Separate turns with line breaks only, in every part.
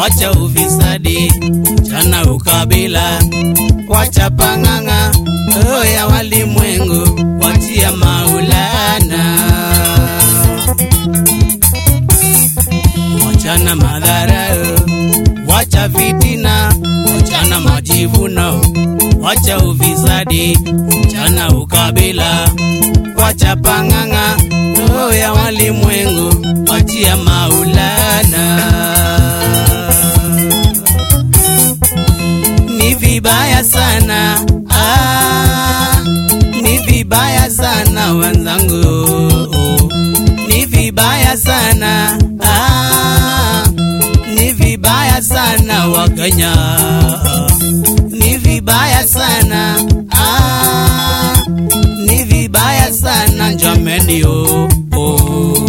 wacha ufisadi, chana ukabila, wacha pang'ang'a, roho ya walimwengu, wachia Maulana. Wachana madharau, wacha fitina, wachana majivuno, wacha ufisadi, chana ukabila, wacha pang'ang'a, roho ya walimwengu, wachia Maulana. Ni vibaya sana ah, ni vibaya sana wenzangu, ni vibaya sana ah, ni vibaya sana Wakenya, ni vibaya sana ah, ni vibaya sana jameni, oh, oh.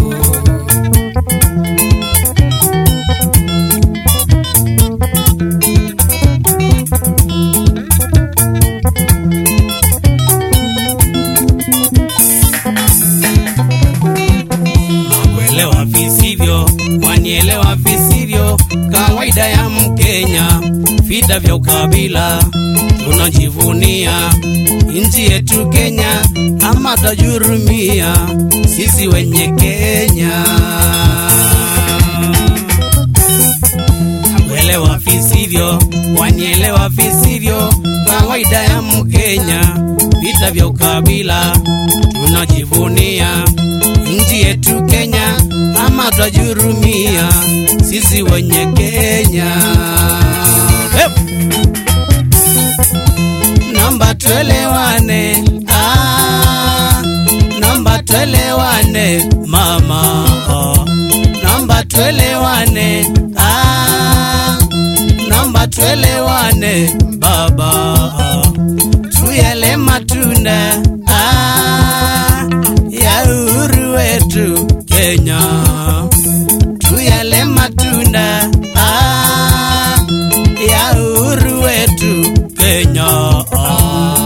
kuelewa visivyo, wanielewa visivyo, kawaida ya Mkenya, vita vya ukabila tunajivunia nchi yetu Kenya, ama tajurumia sisi wenye Kenya. Kuelewa visivyo, wanielewa visivyo, kawaida ya Mkenya, vita vya ukabila tunajivunia nchi yetu Kenya, ama twajurumia sisi wenye Kenya. Hey! Namba tuelewane, ah, namba tuelewane mama, ah, namba tuelewane, ah, namba tuelewane baba, ah, tuyale matunda ah, ya uhuru wetu Kenya, tuyale matunda ah, ya uhuru wetu Kenya. Ah.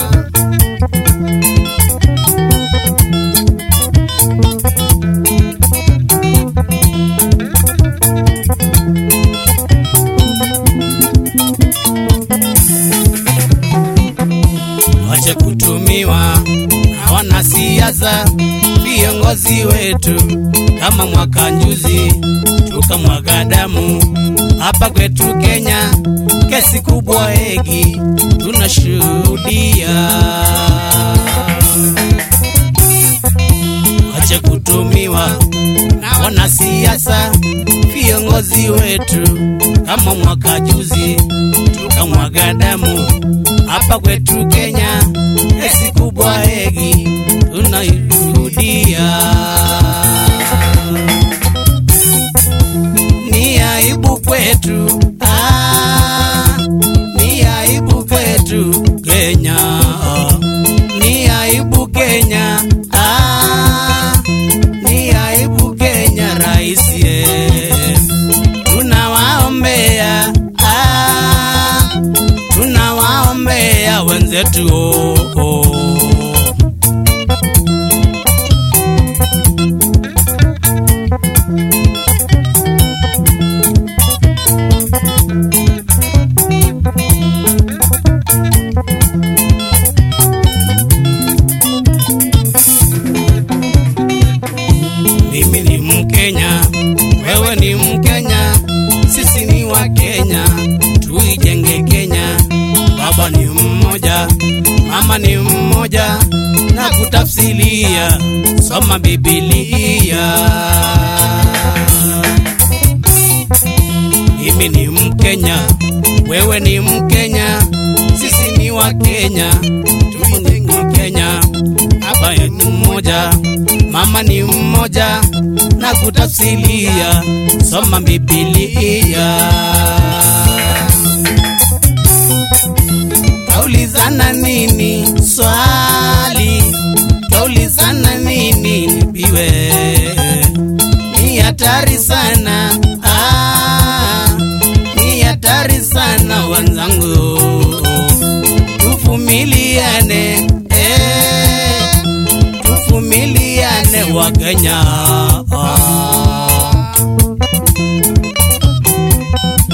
wache kutumiwa na wanasiasa, viongozi wetu kama mwaka juzi tukamwaga damu hapa kwetu Kenya, kesi kubwa hegi tunashuhudia. Wache kutumiwa na wanasiasa, viongozi wetu kama mwaka juzi tukamwaga damu hapa kwetu Kenya, kesi kubwa hegi tunaishuhudia. Ni aibu kwetu, ah, ni aibu kwetu Kenya, ni aibu Kenya, ah, ni aibu Kenya, rais eh. tunawaombea ah, tunawaombea wenzetu oh, oh. Mimi ni Mkenya, wewe ni Mkenya, sisi ni wa Kenya, tuijenge Kenya. Baba ni mmoja, mama ni mmoja, na kutafsilia, soma Biblia. Mimi ni Mkenya, wewe ni Mkenya, sisi ni wa Kenya, tuijenge Kenya. Baba ni mmoja, mama ni mmoja, na kutafsilia, soma Biblia. Twaulizana nini swali, twaulizana nini nipiwe, ni hatari sana ah, ni hatari sana wanzangu, tuvumiliane eh, tuvumiliane Wakenya ah.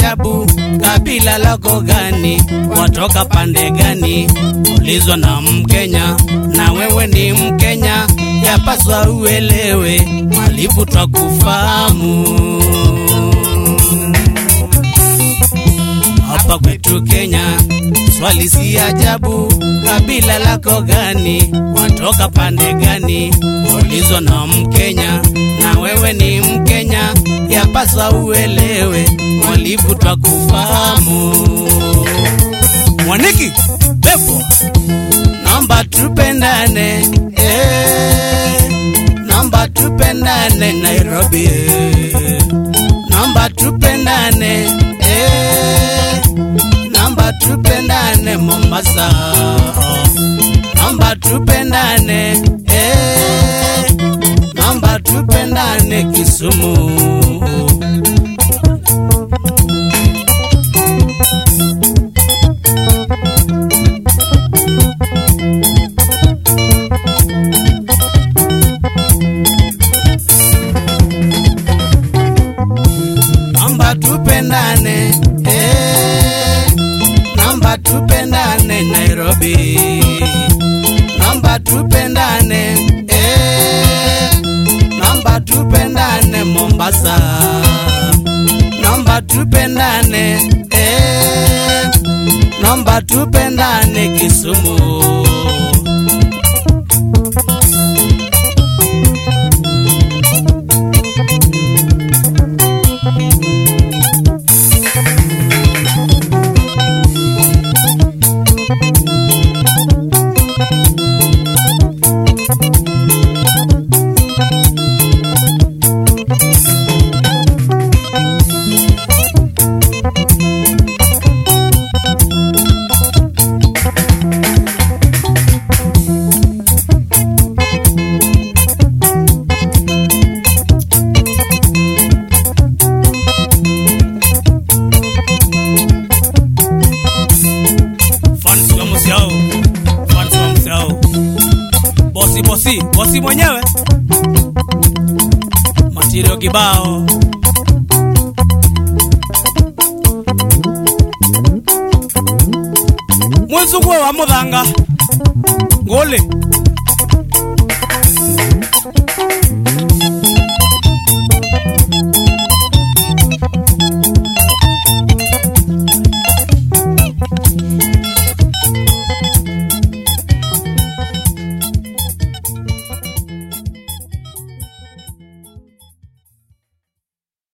ajabu, kabila lako gani? Watoka pande gani? Ulizwa na Mkenya, na wewe ni Mkenya, yapaswa uelewe, mwalifu twakufahamu hapa kwetu Kenya, swali si ajabu, kabila lako gani? Watoka pande gani? Ulizwa na Mkenya, na wewe ni Mkenya, yapaswa uelewe, mwalifu twakufahamu. Mwaniki pepo, naomba tupendane, eh, naomba tupendane Nairobi, eh, naomba tupendane, eh, naomba tupendane Mombasa, naomba tupendane, eh, naomba tupendane Kisumu. Naomba tupendane, eh, naomba tupendane Nairobi, naomba tupendane, eh, naomba tupendane Mombasa, naomba tupendane, eh, naomba tupendane Kisumu. fans wa Musiao, fans wa Musiao, bosi bosi bosi mwenyewe, matirio kibao mwizugwe wa muthanga nguli